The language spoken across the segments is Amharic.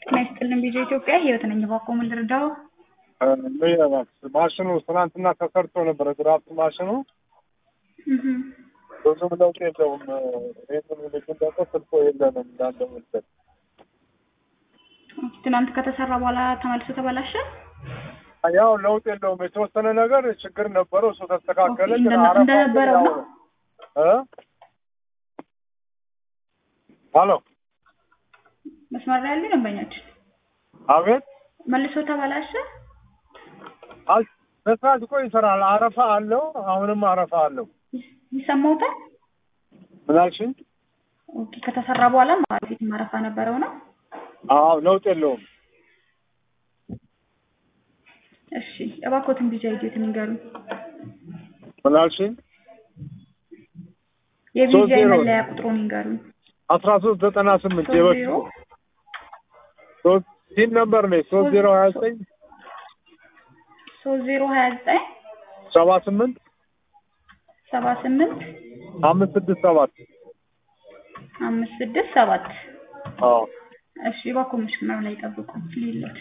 ጤና ይስጥልን ቪዲዮ ኢትዮጵያ ህይወት ነኝ። እባክዎ ምን ልርዳው? ማሽኑ ትናንትና ተሰርቶ ነበረ፣ ድራፍት ማሽኑ እህ ብዙም ለውጥ የለውም። ይህንን ልጅ ደግሞ ስልኮ የለንም እንዳለ መሰል ትናንት ከተሰራ በኋላ ተመልሶ ተበላሸ። ያው ለውጥ የለውም። የተወሰነ ነገር ችግር ነበረው፣ እሱ ተስተካከለ። ኦኬ፣ ግን እንደ- አረፋ እንደነበረው ያው ነው? እ ሄሎ መስመር ላይ ያሉ ደንበኛችን አቤት መልሶ ተበላሸ። አይ በስርዓት እኮ ይሰራል። አረፋ አለው፣ አሁንም አረፋ አለው። ይሰማውታል። ምን አልሽኝ? ኦኬ፣ ከተሰራ በኋላ ማለት ማረፋ ነበረው ነው። አዎ ለውጥ የለውም። እሺ፣ እባክዎትን ቢጃ ይጆትን ይንገሩኝ። ምን አልሽኝ? የቪዛ ሶስት ዜሮ መለያ ቁጥሩን ይንገሩኝ። አስራ ሶስት ዘጠና ስምንት ሶስት የበፊቱ ዜሮ ሶስት ሲን ነበር ነች ሶስት ዜሮ ሀያ ዘጠኝ ሶስት ዜሮ ሀያ ዘጠኝ ሰባ ስምንት ሰባ ስምንት አምስት ስድስት ሰባት አምስት ስድስት ሰባት አዎ እሺ እባክዎ መስመር ላይ ጠብቁ ሊሎት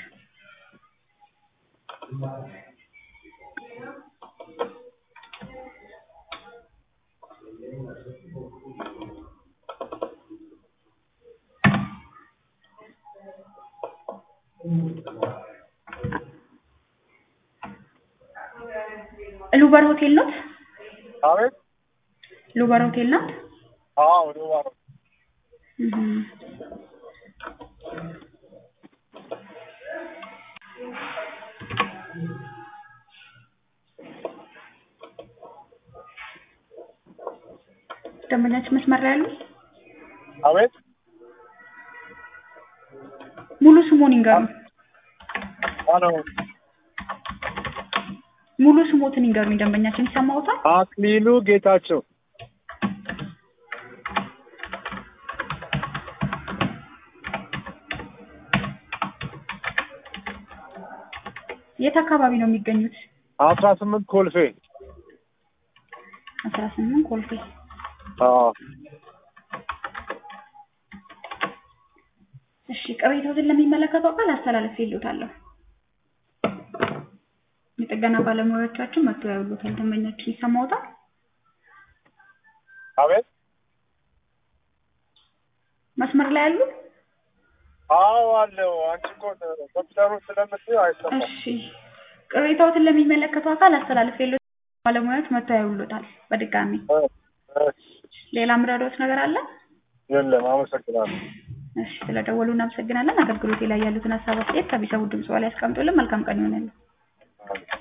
ሉበር ሆቴል ኖት? አቤት ሉበር ሆቴል ናት? አዎ ሉባር እህ ደንበኛችን መስመር ላይ ያሉ አቤት ሙሉ ስሙን ይንገሩኝ። አሎ ሙሉ ስሞትን ይንገሩኝ። ደንበኛችን ይሰማዎታል? አክሊሉ ጌታቸው የት አካባቢ ነው የሚገኙት? አስራ ስምንት ኮልፌ አስራ ስምንት ኮልፌ። አዎ እሺ ቅሬታዎትን ለሚመለከተው አካል አስተላልፌልዎታለሁ። የጥገና ባለሙያዎቻችን መጥተው ያዩሎታል። ደንበኛችን ይሰማዎታል? አቤት መስመር ላይ ያሉ? አዎ አለው አንቺ እኮ ኮምፒውተሩ ስለምትይው አይሰማም እሺ ቅሬታዎትን ለሚመለከተው አካል አስተላልፌልዎታል። ባለሙያዎች መጥተው ያዩሎታል። በድጋሚ እ እሺ ሌላ ምረዳዎት ነገር አለ? የለም አመሰግናለሁ እሺ ስለደወሉ እናመሰግናለን። አገልግሎቴ ላይ ያሉትን ሀሳብ አስተያየት ከሚሰሙ ድምጽ ላይ ያስቀምጡልን። መልካም ቀን ይሆንልን። አዎ